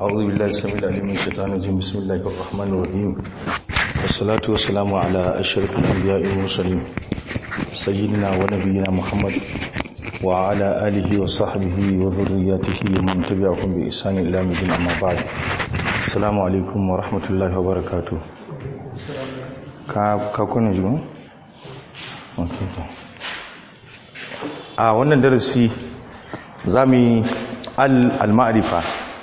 أعوذ بالله السميع العليم من الشيطان الرجيم بسم الله الرحمن الرحيم والصلاة والسلام على أشرف الأنبياء والمرسلين سيدنا ونبينا محمد وعلى آله وصحبه وذرياته ومن تبعهم بإحسان إلى يوم الدين أما بعد السلام عليكم ورحمة الله وبركاته ka kuna ji a wannan darasi za mu yi al-ma'arifa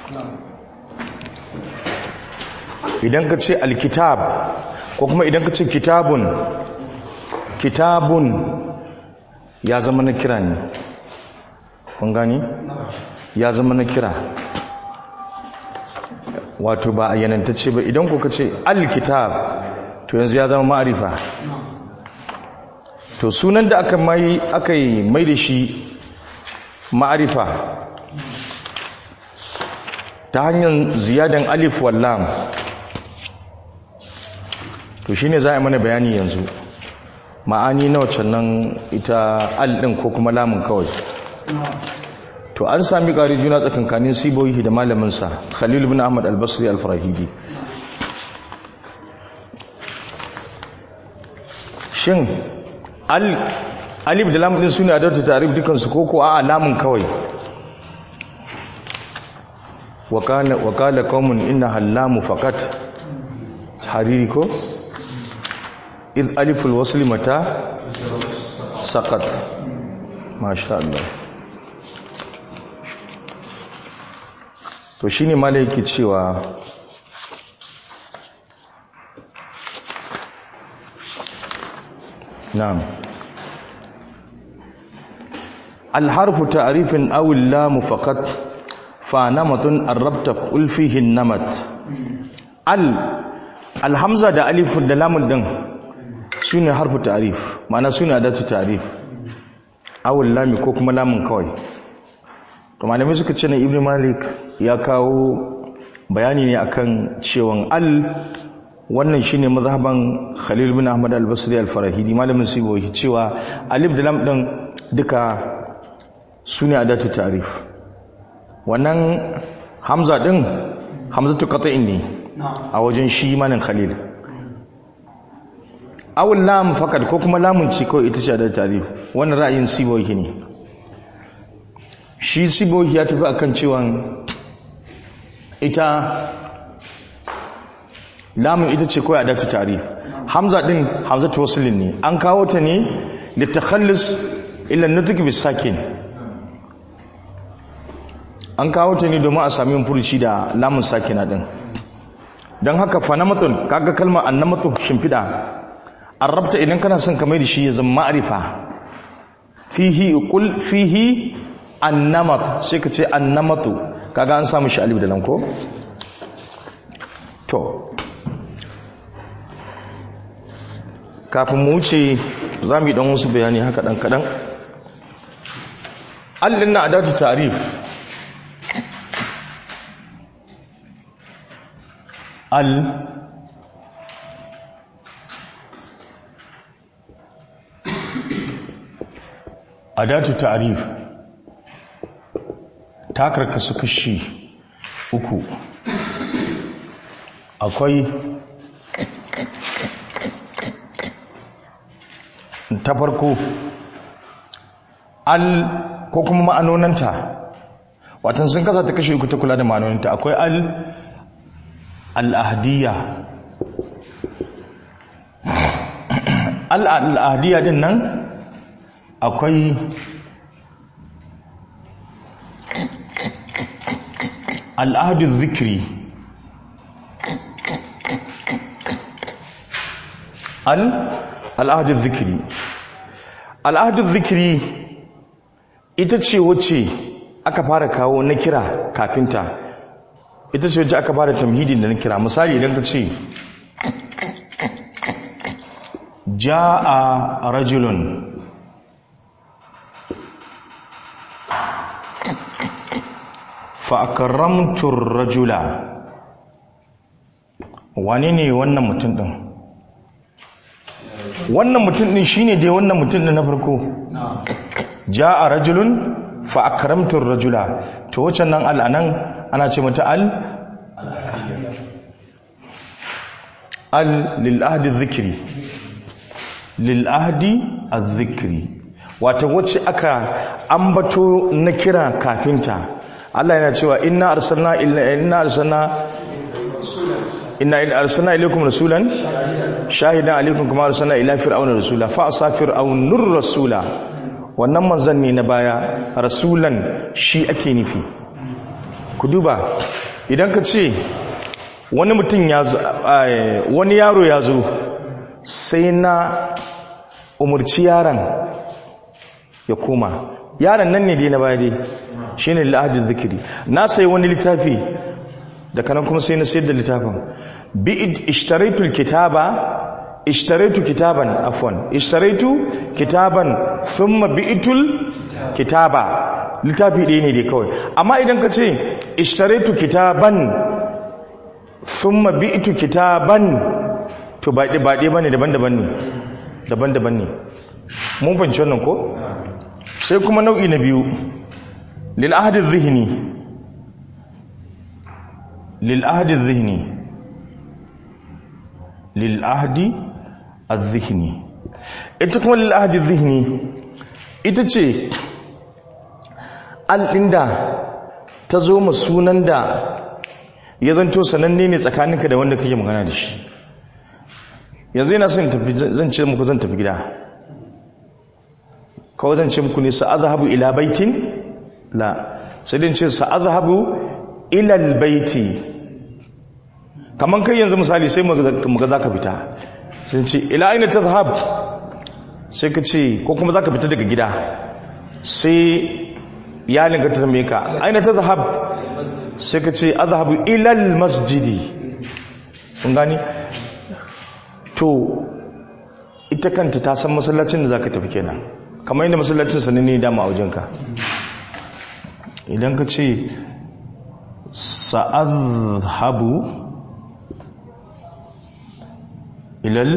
idan ka ce al-kitab ko kuma idan ka ce kitabun kitabun ya zama na kira ne kun gani ya zama na kira wato ba a yanantacce ba idan ku ka ce al-kitab to yanzu ya zama ma'arifa to sunan da aka mai aka yi mai da shi ma'arifa ta hanyar ziyadan alif wallam to shine za a mana bayani yanzu ma'ani na wacce nan ita al din ko kuma lamun kawai to an sami ƙari juna tsakankanin siboyi da malaminsa khalil bin ahmad al-basri al-farahidi shin alif da lamun din suna adatu tarif dukansu ko ko a lamun kawai wakala wakala qaumun inna hallamu faqat hariri ko id aliful wasli mata saqat masha Allah to shine malai yake cewa نعم الحرف تعريف أو اللام فقط فنمط الربط قل فيه النمط ال الحمزة da alif da lamun din sune harfu ta'rif ma'ana sune adatu ta'rif aw lami ko kuma lamun kawai to malamai suka ce na ibnu malik ya kawo bayani ne akan cewan al wannan shine mazhaban Khalil bin Ahmad al-Basri al-Farahidi malamin sibohi cewa alif da lam din duka sune adatu ta'rif wannan hamza din hamzatu qat'in ne a wajen shi malam Khalil awul lam fakat ko kuma lamun ci ko ita ce adatu ta'rif wannan ra'ayin sibohi ne shi sibohi ya tafi akan cewa ita lamun ita ce kawai adatu tarif hamza din hamzatu waslin ne an kawo ta ne litakhallus illa nutq bis sakin an kawo ta ne domin a sami furuci da lamun sakina din don haka fanamatun kaga kalmar annamatu shimfida arabta idan kana son ka mai da shi ya zama ma'rifa fihi qul fihi annamat sai ka ce annamatu kaga an samu shi alif da lam ko to kafin mu wuce za mu yi ɗan wasu bayani haka ɗan kaɗan allin na adatu tarif al adatu tarif ta karkasu kashi uku akwai ta farko al ko kuma ma'anonanta watan sun kasa ta kashe uku ta kula da ma'anonanta akwai al al'ahdiya al al'ahdiya din nan akwai al'ahdu zikiri al al'adun zikiri al'adun zikiri ita ce wacce aka fara kawo na kira kafinta ita ce wacce aka fara tamhidin da na kira misali idan ka ce ja'a rajulun fa'akaramtun rajula wane ne wannan mutum ɗin wannan mutum din shine dai wannan mutum din na farko jaa rajulun fa akramtu rajula to wacan nan al anan ana ce mata al al lil ahdi dhikri lil ahdi adh-dhikri wato wacce aka ambato na kira kafinta Allah yana cewa inna arsalna illa inna arsalna inna arsalna ilaykum rasulan shahidan alaykum kama arsalna ila fir'auna rasula fa asa fir'aunur rasula wannan manzon ne na baya rasulan shi ake nufi ku duba idan ka ce wani mutum ya zo wani yaro ya zo sai na umurci yaron ya koma yaron nan ne dai na baya dai shine la'adin zikiri na sai wani littafi da kanan kuma sai na sayar da littafin bi ishtaraitu kitaba ishtaraitu kitaban afwan ishtaraitu kitaban thumma bi'tul kitaba littafi ɗaya ne dai kawai amma idan ka ce ishtaraitu kitaban thumma bi'tu kitaban to ba ba ɗaya bane daban-daban ne daban-daban ne mun fahimci wannan ko sai kuma nau'i na biyu lil ahdi dhihni lil ahdi dhihni lil ahdi adh-dhihni ita kuma lil ahdi dhihni ita ce al'inda ta zo ma sunan da ya zanto sananne ne tsakaninka da wanda kake magana da shi yanzu yana son tafi zan ce muku zan tafi gida kawai zan ce muku ne sa'adhabu ila baitin la sai dai ce sa'adhabu ila albayti kaman kai yanzu misali sai mu ga zaka fita sai ce ila aina tadhhab sai ka ce ko kuma zaka fita daga gida sai iyalinka ta tambaye ka aina tadhhab sai ka ce azhabu ila almasjidi kun gani to ita kanta ta san masallacin da zaka tafi kenan kamar yadda masallacin sanin ne dama a wajenka idan ka ce sa'adhabu ilal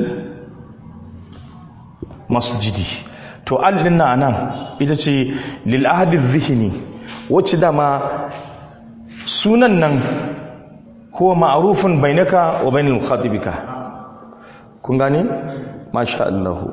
masjidi to alɗin na nan ita ce lil'ahadin zihini wacce dama sunan nan huwa ma'arufin bainaka wa bainal khatibika kun gane masha Allah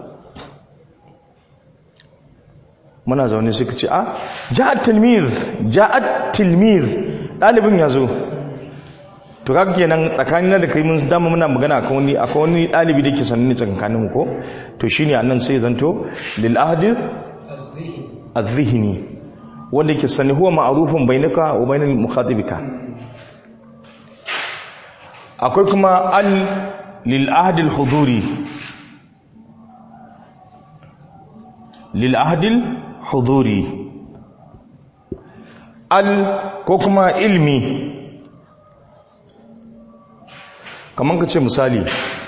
muna zaune suka ce a ja'at tilmiz ja'at tilmiz dalibin yazo to kaga kenan tsakanin da kai mun dama muna magana akan wani akwai wani dalibi da ke sanni tsakanin mu ko to shine annan sai zanto lil ahdi adh-dhihni wanda ke sani huwa ma'arufin bainaka wa bainal mukhatibika akwai kuma al lil ahdi al-huduri lil ahdi al-huduri al ko kuma ilmi kamar ka ce misali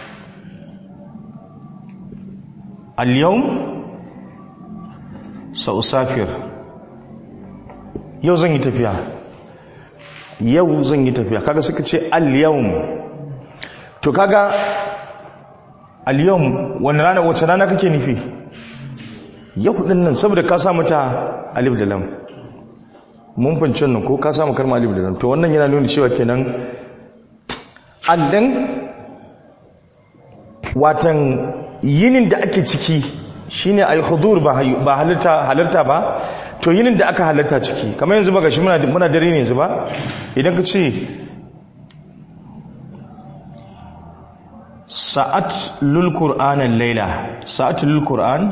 al-yawm sa'usafir yau zan yi tafiya yau zan yi tafiya kaga suka ce al-yawm to kaga al-yawm wani rana wace rana kake nufi yau din nan saboda ka sa mata alif da lam mun fahimci nan ko ka samu kalma alif da lam to wannan yana nuna cewa kenan allan watan yinin da ake ciki shine al-hudur ba ba halarta halarta ba to yinin da aka halarta ciki kamar yanzu ba gashi muna muna dare ne yanzu ba idan ka ce sa'at lul qur'an al-laila sa'at lul qur'an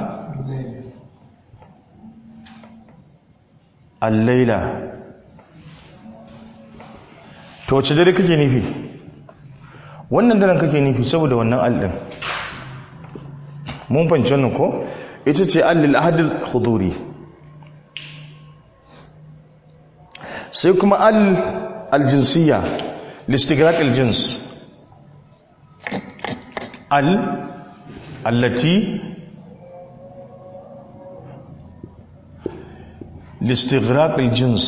al-laila to wace dare kake nufi wannan daren kake nufi saboda wannan al-din mun fahimci wannan ko ita ce allil ahadil huduri sai kuma al aljinsiyya listigrak aljins al allati listigrak aljins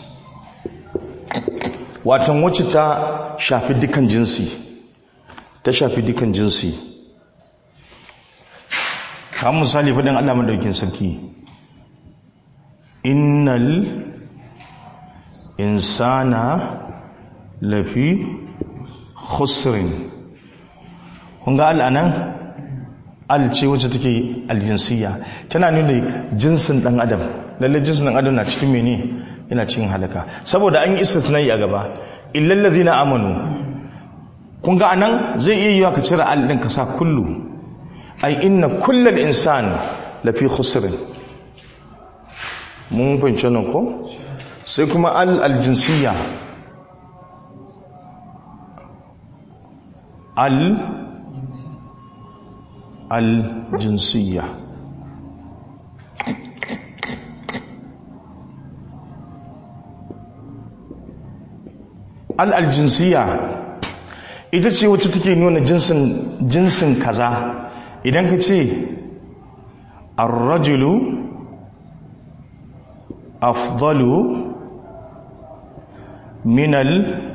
watan wacce ta shafi dukan jinsi ta shafi dukan jinsi kamar misali faɗin Allah madaukin sarki innal insana lafi khusrin kun ga al'anan al ce wacce take aljinsiya tana nuna jinsin dan adam lalle jinsin dan adam na cikin mene yana cikin halaka saboda an yi istithnai a gaba illal ladina amanu kun ga anan zai iya yiwa ka cire al din ka sa kullu ai inna kullal insani lafi khusrin mun fahimci nan ko sai kuma al aljinsiya al الجنسية الجنسية ita ce wacce take nuna jinsin jinsin kaza idan ka ce ar-rajulu afdalu minal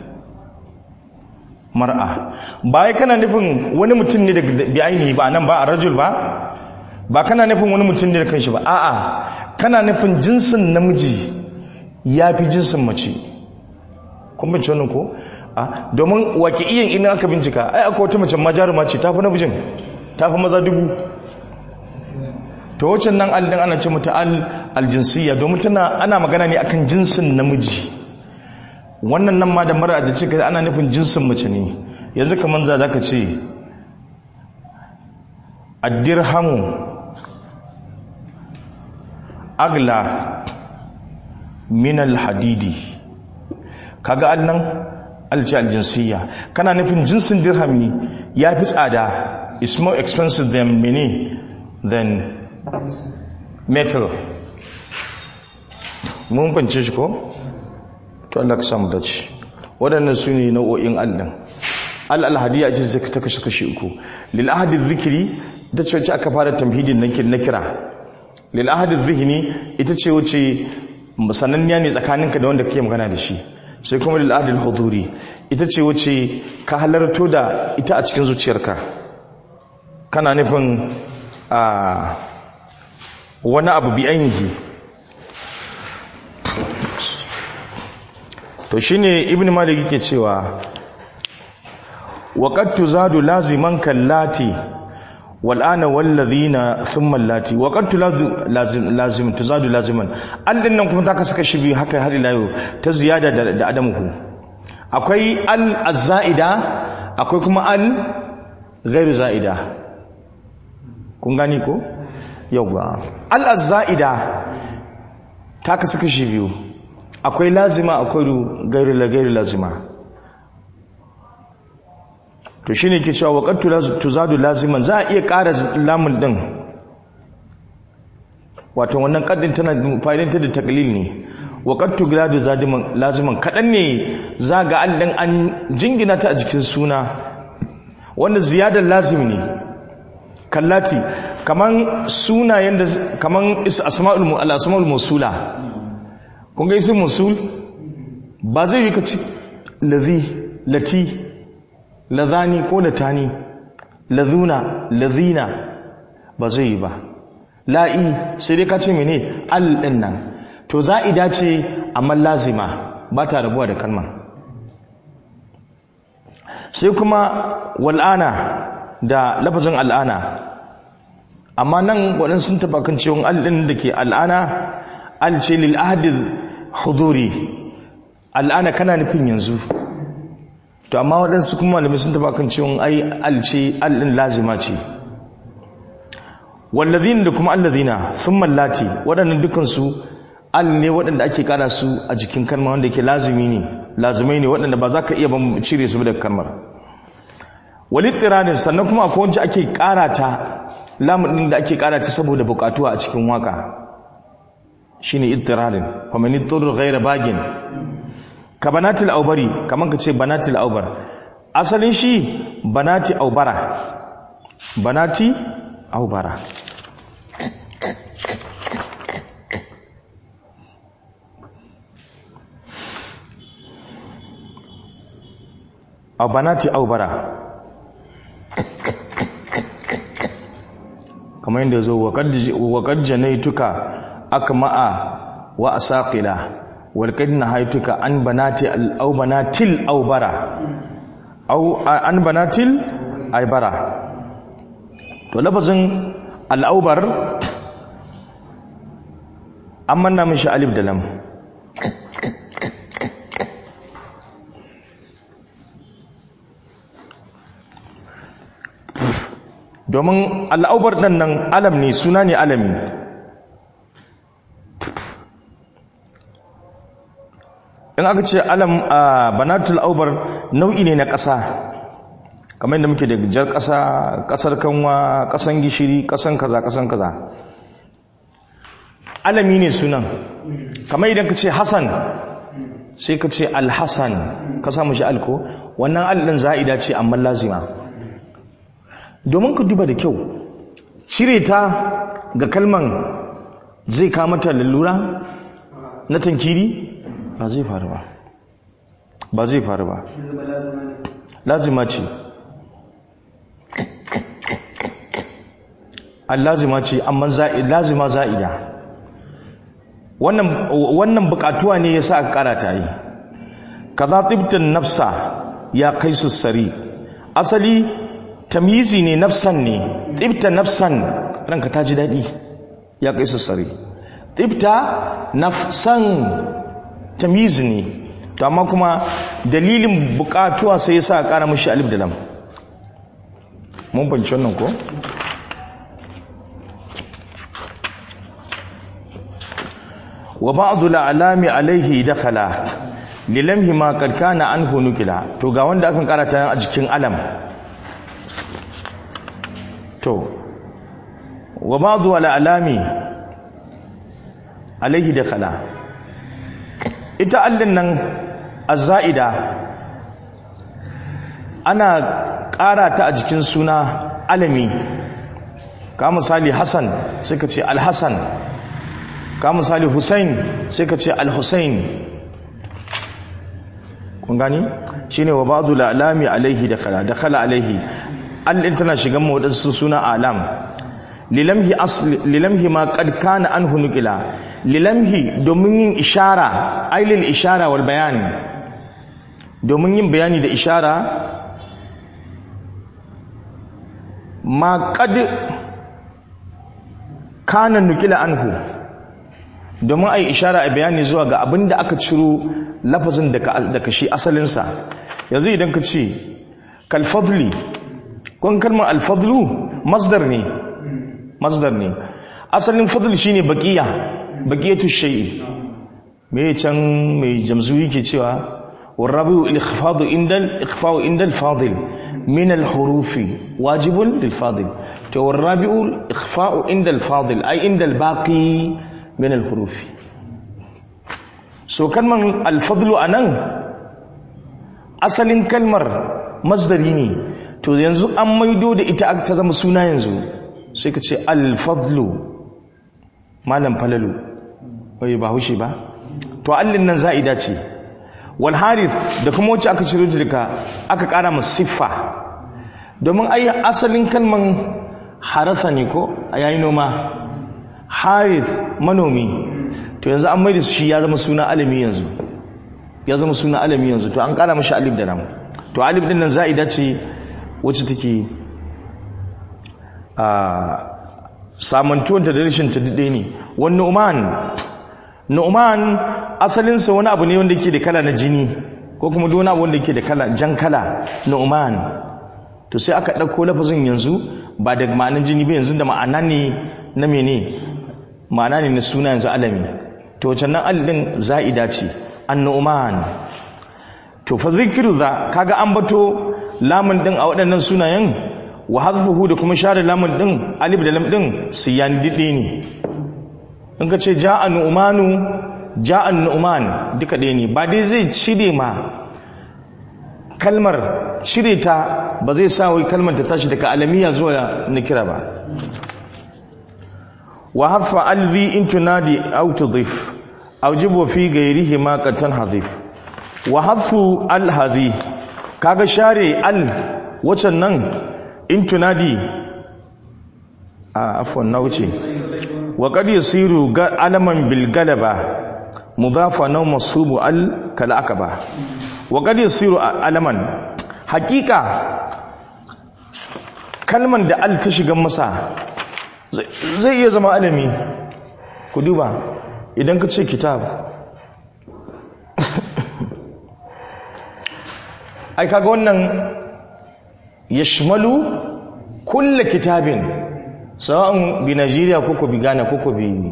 mar'a baya kana nufin wani mutum ne da bi ainihi ba nan ba a rajul ba ba kana nufin wani mutum ne da kanshi ba a'a kana nufin jinsin namiji ya fi jinsin mace kun bince wannan ko a domin wake iyan ina aka bincika ai akwai wata mace majaruma ce ta fi namijin ta fi maza dubu to wacce nan aldin ana ce mata al aljinsiyya domin tana ana magana ne akan jinsin namiji wannan nan ma da mara da cika ana nufin jinsin mace ne yanzu kamar za ka ce addirhamu agla minal hadidi kaga annan alci aljinsiyya kana nufin jinsin dirhami ya fi tsada is more expensive than many than metal mun fance shi ko? to Allah ka samu dace waɗannan su ne nau'o'in allin al-alhadiya ce ta kashe kashi uku lil ahadi zikiri ita ce wacce aka fara tamhidin na kira lil ahadi zihni ita ce wacce sananniya ne tsakaninka da wanda kake magana da shi sai kuma lil ahadi huduri ita ce wacce ka halarto da ita a cikin zuciyarka kana nufin a wani abu bi ainihi to shine ibn malik yake cewa waqad tuzadu laziman kallati wal ana wal ladhina thumma allati waqad tuzadu lazim lazim tuzadu laziman al din nan kuma ta saka shi biyu haka har ila yau ta ziyada da, da adamuhu akwai al azaida akwai kuma al ghairu zaida kun gani ko yauwa al azaida ta saka shi biyu akwai lazima akwai gairu la gairu lazima to shine ke cewa waqattu tuzadu laziman za a iya ƙara lamun din wato wannan kaddin tana fa'idanta da taklil ne waqattu giladu zadiman laziman kadan ne za ga allin an jingina ta a jikin suna wanda ziyadar lazim ne kallati kaman sunayen da kaman asma'ul al-asma'ul mawsula kun ga isin musul ba zai yi ka ci lazi lati lazani ko latani lazuna lazina ba zai yi ba la'i sai dai ka ce mene al ɗin nan to za a dace amma lazima ba ta rabuwa da kalma sai kuma wal'ana da lafazin al'ana amma nan waɗansu sun taɓa kan ciwon al'in da ke al'ana al ce lil ahadin huduri al'ana kana nufin yanzu to amma waɗansu kuma malamai sun taba kan cewa ai al ce al'in lazima ce wallazina da kuma allazina sun mallati waɗannan dukansu al ne waɗanda ake ƙara su a jikin kalma wanda ke lazimi ne lazimai ne waɗanda ba za ka iya ban cire su daga kalmar walittiranin sannan kuma akwai wacce ake ƙara ta lamun da ake ƙara ta saboda buƙatuwa a cikin waka shine ittirarin fa man ittara ghayra bagin ka banatil aubari kaman ka ce banatil aubar asalin shi banati aubara banati aubara a banati aubara kamar yadda zo waƙar janaituka akma'a wa asaqila walƙad na haituka an banati au banatil au bara au an banatil ai bara to lafazin al'aubar an manna mishi alif da lam domin al'aubar ɗan nan alam ne suna ne alami in aka ce alam a banatul aubar nau'i ne na ƙasa kamar yadda muke da jar ƙasa ƙasar kanwa ƙasan gishiri ƙasan kaza ƙasan kaza alami ne sunan kamar idan ka ce hassan sai ka ce alhassan ka samu shi alko wannan alɗin za'ida ce amma lazima domin ku duba da kyau cire ta ga kalman zai kamata lalura na tankiri ba zai faru ba ba zai faru ba lazima ce allazima ce amma lazima za'ida wannan wannan bukatuwa ne yasa aka karata yi kaza tibtan nafsa ya kai su sari asali tamyizi ne nafsan ne tibta nafsan ranka ta ji dadi ya kai su sari tibta nafsan tamyizi ne to amma kuma dalilin bukatuwa sai yasa aka kara mishi alif da lam mun fahimci wannan ko wa ba'du al'alami alaihi dakhala lilamhi ma qad kana anhu nukila to ga wanda akan karata a jikin alam to wa ba'du al'alami alaihi dakhala ita allin nan azza'ida ana karata a jikin suna alami ka misali hasan sai ka ce al-hasan ka misali Hussein sai ka ce Al-Hussein kun gani shine wa ba'du la'lami alaihi dakhala dakhala alaihi allin tana shigan mu wadansu suna alam lilamhi asli lilamhi ma qad kana anhu nuqila lilamhi domin yin ishara ailil ishara wal bayan domin yin bayani da ishara ma qad kana nuqila anhu domin a yi ishara a bayani zuwa ga abin da aka ciro lafazin daga shi asalinsa yanzu idan ka ce kalfadli kwan kalmar alfadlu masdar ne masdar ne asalin fadl shi ne baƙiya baƙiyatu shai'i mai can mai jamzuyi ke cewa warrabu ikhfadu indal ikhfa'u indal fadil min al-hurufi wajibun lil fadil to warrabu ikhfa'u indal fadil ay indal baqi min al-hurufi so kalman al-fadlu anan asalin kalmar masdari ne to yanzu an maido da ita ta zama suna yanzu sai ka ce al-fadlu malam falalu bai ba hushe ba to allin nan za'ida ce wal harith da kuma wacce aka ciro daga aka kara masa siffa domin ai asalin kalman harasa ne ko a yayi noma harith manomi to yanzu an mai da shi ya zama suna alami yanzu ya zama suna alami yanzu to an kara mashi alif da lam to alif din nan za'ida ce wacce take a samantuwanta da rashin ta dade ne wani nu'man nu'man asalinsa wani abu ne wanda yake da kala na jini ko kuma duk wani abu wanda yake da kala jan kala nu'man to sai aka ɗauko lafazin yanzu ba da ma'anin jini ba yanzu da ma'ana ne na mene ma'ana ne na suna yanzu alami to wacce nan alin za'ida ce annu'man to fa zikiru za kaga an bato lamun din a waɗannan sunayen wa hazfuhu da kuma share lamun din alif da lam din siyan dide ne in ka ce ja'a nu'manu ja'a nu'man duka ɗaya ne ba dai zai cire ma kalmar cire ta ba zai sa wai kalmar ta tashi daga alamiya zuwa nikira ba wa hadfa alzi in tunadi aw tudif aw jibu fi ghayrihi ma qad tanhadif wa hadfu al hadhi kaga share al wacan nan in tunadi a afwan na wuce wa qad yasiru alaman bil galaba mudafa na masubu al kal akaba wa qad yasiru alaman haqiqa kalman da al ta shiga masa zai iya zama alami ku duba idan ka ce kitab ai kaga wannan yashmalu kulle kitabin sawa'un bi Najeriya ko ko bi Ghana ko ko bi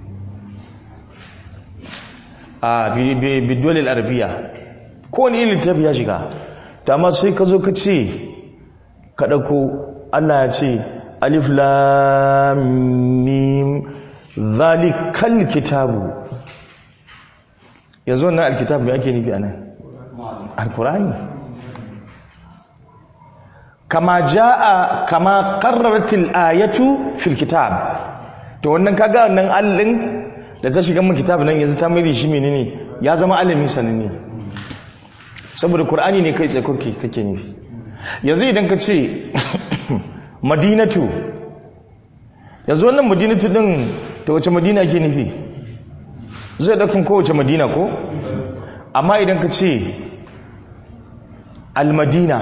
a bi bi dole arabiya ko ne irin littafi ya shiga to amma sai ka zo ka ce ka dauko Allah ya ce alif lam mim zalikal kitabu yanzu wannan alkitab me ake nufi anan alqur'ani kama jaa kama qarraratil ayatu fil kitab to wannan kaga wannan allin da ta shiga mun kitab nan yanzu ta mai shi menene ya zama alimi sananne saboda qur'ani ne kai tsaye kake kake nufi yanzu idan ka ce madinatu yanzu wannan madinatu din ta wace madina ke nufi zai ɗaukin kowace madina ko amma idan ka ce almadina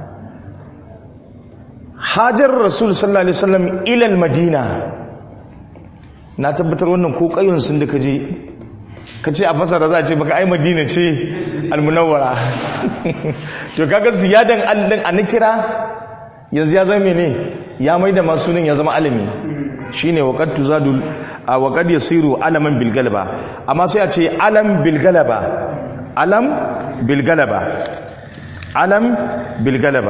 hajar rasul sallallahu alaihi wasallam ilal madina na tabbatar wannan ko kayon sun da kaje ka ce a fasara za a ce baka ai madina ce almunawwara to kaga ziyadan allin a nikira yanzu ya zama mene ya mai da masu ya zama alami shine waqad tuzadul a waqad yasiru alaman bil galaba amma sai a ce alam bil galaba alam bil galaba alam bil galaba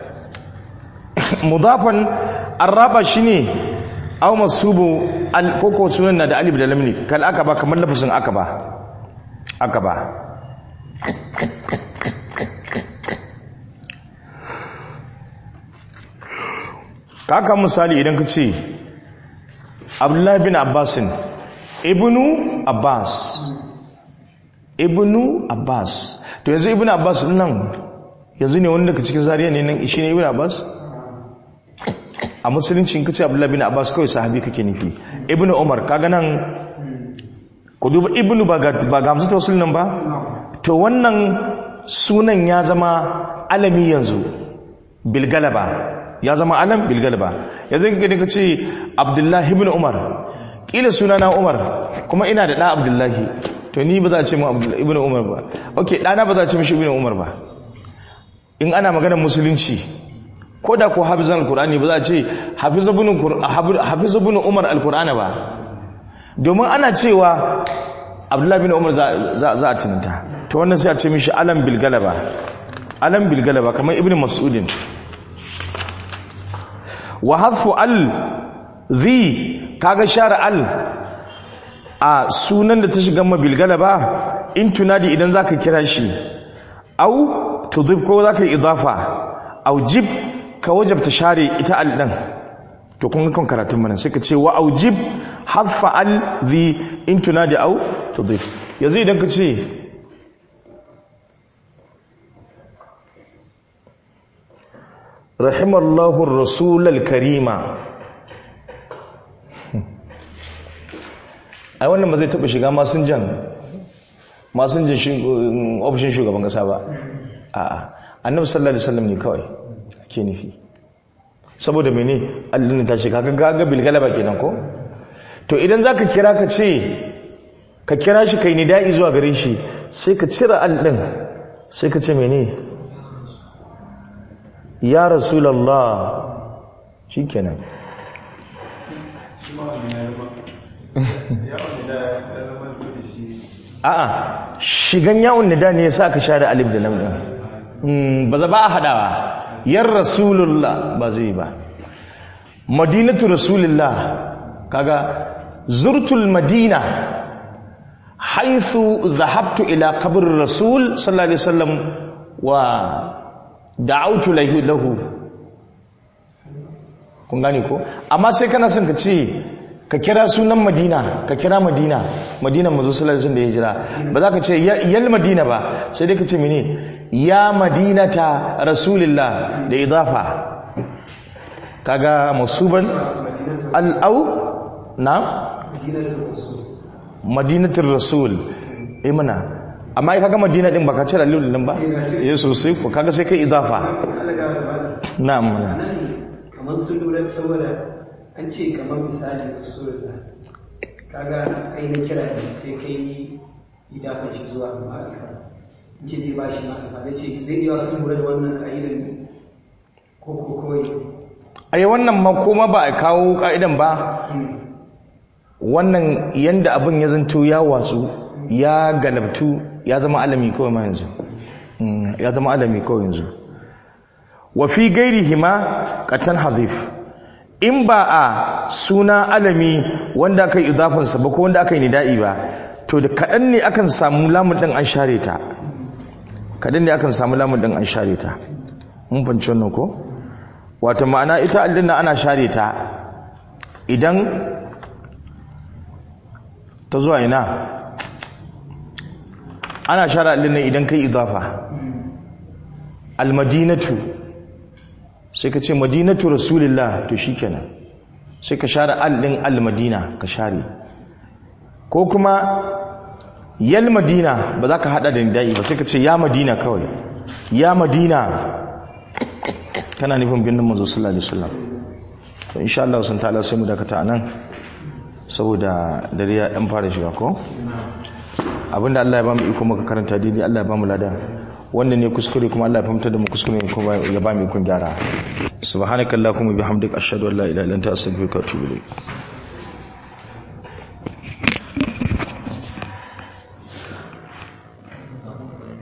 mudafan arraba shine aw masubu al koko sunan na da alif da lam ne kal akaba kamar lafasin akaba akaba kaka misali idan ka ce abdullahi bin abbasin ibnu abbas ibnu abbas to yanzu ibnu abbas nan yanzu ne wanda ka cikin zariya ne nan shi ne ibnu abbas a musulunci in ka ce abdullahi bin abbas kawai sahabi kake nufi ibnu umar kaga nan ku duba ibnu ba ga hamsu ta wasu nan ba to wannan sunan ya zama alami yanzu bilgalaba ya zama alam bilgalaba yanzu kake ka ce abdullahi ibn umar kila sunana umar kuma ina da ɗa abdullahi to ni ba za a ce mu ibn umar ba ok ɗana ba za a ce mishi ibn umar ba in ana maganar musulunci ko da ko hafizan alkur'ani ba za a ce hafizabun umar alkur'ani ba domin ana cewa abdullahi bin umar za a tunanta ta wannan sai a ce mishi alam bilgalaba alam bilgalaba kamar ibn mas'udin wa hadfu al zi kaga share al a sunan da ta shiga ma bilgalaba in tunadi idan zaka kira shi au tudhif ko zaka idafa au jib ka wajabta share ita al din to kun ga kan karatun mana sai ka ce wa aujib hadfa al zi in tunadi au tudhif yanzu idan ka ce rahimallahu rasulal karima ai wannan ba zai taba shiga masinjan masinjan ofishin shugaban kasa ba a'a annabi sallallahu alaihi wasallam ne kawai ke nufi saboda mene allin ta shiga ga gaga bilgalaba kenan ko to idan zaka kira ka ce ka kira shi kai nida'i zuwa gare shi sai ka cire allin sai ka ce mene ya rasulallah shi kenan a'a shigan yawon nida ne ya sa ka share alif da lam din ba za ba a hadawa yar rasulullah ba zai ba madinatu rasulullah kaga zurtul madina haithu zahabtu ila qabr rasul sallallahu alaihi wasallam wa da'autu lahu kun gane ko amma sai kana son ka ce ka kira sunan madina ka kira madina madina mazu sallallahu da ya jira ba za ka ce yal madina ba sai dai ka ce mene ya madinata rasulillah da idafa kaga masuban al'au na madinatul rasul eh mana amma kaga madina din baka cire alif din ba eh sosai ko kaga sai kai idafa na'am kamar sun lura saboda an ce kamar misali usulullah kaga kai na kira ne sai kai idafan shi zuwa ma'arifa in ce zai ba shi ma'arifa na ce zai iya sun lura da wannan ka'idar ne ko ko kawai ai wannan ma kuma ba a kawo ka'idan ba wannan yanda abin ya zanto ya watsu ya galabtu ya zama alami kawai ma yanzu Mm, ya zama alami kawai yanzu wa fi gairihima qatan hadhif in ba a suna alami wanda aka yi idafansa ba ko wanda aka yi nida'i ba to da kaɗan ne akan samu lamun ɗin an share ta kaɗan ne akan samu lamun ɗin an share ta mun fanci wannan ko wata ma'ana ita aljanna ana share ta idan ta zuwa ina ana share aljanna idan kai idafa almadinatu sai ka ce madinatu rasulillah to shikenan sai ka share al din almadina ka share ko kuma yal madina ba za ka hada da nidai ba sai ka ce ya madina kawai ya madina kana nufin binnin manzo sallallahu alaihi wasallam to insha Allah sun ta'ala sai mu dakata anan saboda dare ya dan fara shiga ko abinda Allah ya ba mu iko muka karanta daidai Allah ya ba mu lada wannan ne kuskure kuma Allah ya fahimta da mu kuskure kuma ya ba mu ikon gyara subhanakallahumma bihamdika ashhadu an la ilaha illa anta astaghfiruka wa atubu ilayk